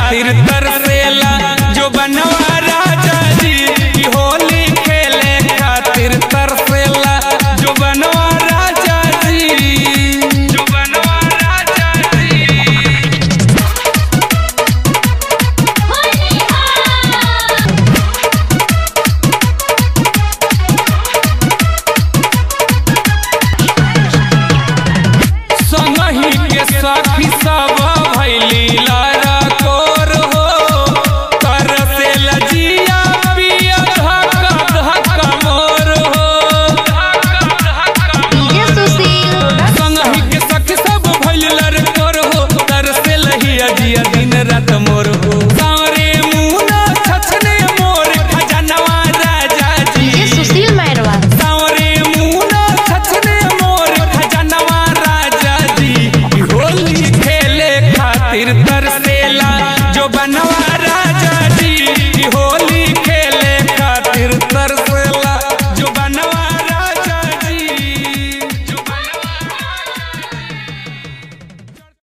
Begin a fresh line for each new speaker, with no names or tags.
खातिर तरसेला जो बनवा राजा जी की होली खेले खातिर तरसेला जो बनवा राजा जी जो बनवा राजा जी संगही के सखी सब भैली लारा कोर हो तरसे लजिया पिया धक्का धक्का मोर हो
डीजे सुशील
संगही के सखी सब भैली लारा कोर हो तरसे लहिया जिया दिन रात मोर हो सारे मुना छछने मोर खजनवा राजा
डीजे
जी
सुशील मैरवा
सावरे मुना छछने मोर खजनवा राजा जी की होली खेले खातिर